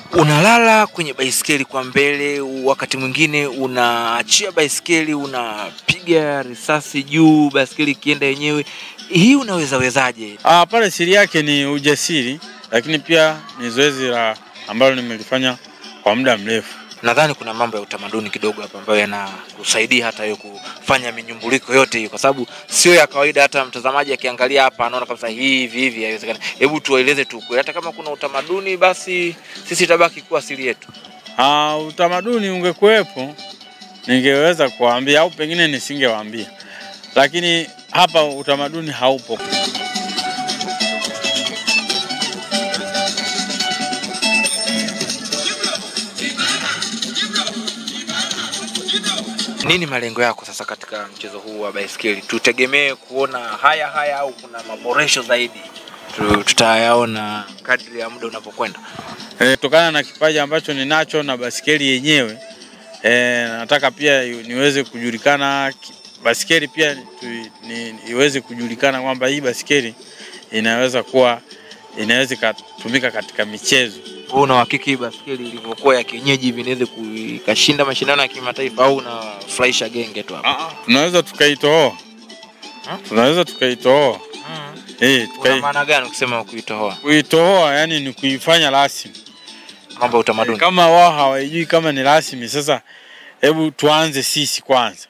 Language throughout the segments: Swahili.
unalala kwenye baiskeli kwa mbele, wakati mwingine unaachia baiskeli, unapiga risasi juu, baiskeli ikienda yenyewe. Hii unaweza wezaje? Ah, pale siri yake ni ujasiri, lakini pia ni zoezi la ambalo nimelifanya kwa muda mrefu. Nadhani kuna mambo ya utamaduni kidogo hapa ambayo yanakusaidia hata hiyo kufanya minyumbuliko yote hiyo, kwa sababu sio ya kawaida. Hata mtazamaji akiangalia hapa anaona kabisa hivi hivi haiwezekani. Hebu tuwaeleze tu kweli, hata kama kuna utamaduni, basi sisi tabaki kuwa siri yetu. Ah, utamaduni ungekuwepo ningeweza kuwaambia au pengine nisingewaambia, lakini hapa utamaduni haupo. Nini malengo yako sasa katika mchezo huu wa baiskeli? Tutegemee kuona haya haya au kuna maboresho zaidi? Tu- Tutayaona kadri ya muda unavyokwenda. Eh, kutokana na kipaji ambacho ninacho na basikeli yenyewe eh, nataka pia yu- niweze kujulikana ki- basikeli pia tu, ni, iweze kujulikana kwamba hii basikeli inaweza kuwa inaweza ikatumika katika michezo. Wewe una uhakiki baiskeli ilivyokuwa ya kienyeji hivi inaweza ku- ikashinda mashindano ya kimataifa au unafurahisha genge tu hapa? Tunaweza tukaitoa, tunaweza tukaitoa eh, Una tukai, maana gani ukisema kuitoa kuitoa yani ni kuifanya rasmi. mambo ya utamaduni? Kama wao hawajui kama ni rasmi, sasa hebu tuanze sisi kwanza.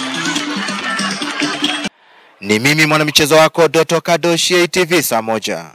Ni mimi mwanamichezo wako Doto Kadoshi, ATV saa moja.